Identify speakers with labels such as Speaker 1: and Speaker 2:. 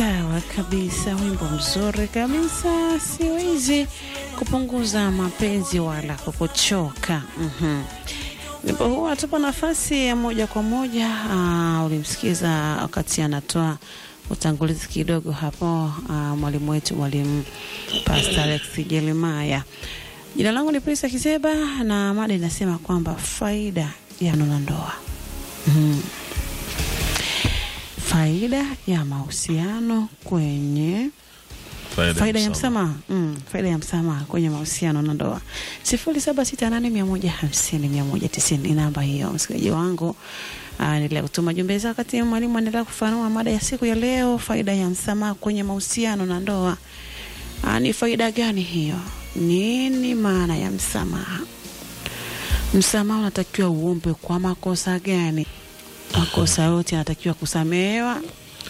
Speaker 1: Sawa kabisa, wimbo mzuri kabisa. Siwezi kupunguza mapenzi wala kukuchoka. Mhm. Wimbo huu atupa nafasi ya moja kwa moja. Uh, ulimsikiza wakati anatoa utangulizi kidogo hapo, uh, mwalimu wetu mwalimu Pastor Alex Jeremiah. Jina langu ni Prisa Kizeba na mada inasema kwamba faida ya ndoa ndoa. Mhm. Faida ya mahusiano kwenye faida ya msamaha mm, faida ya msamaha kwenye mahusiano na ndoa. sifuri saba sita nane mia moja hamsini mia moja tisini ni namba hiyo, msikilizaji wangu. Endelea kutuma jumbe zako wakati mwalimu anaendelea kufanua mada ya siku ya leo, faida ya msamaha kwenye mahusiano na ndoa. Aa, ni faida gani hiyo? Nini maana ya msamaha? Msamaha unatakiwa uombe kwa makosa gani? Makosa yote yanatakiwa kusamehewa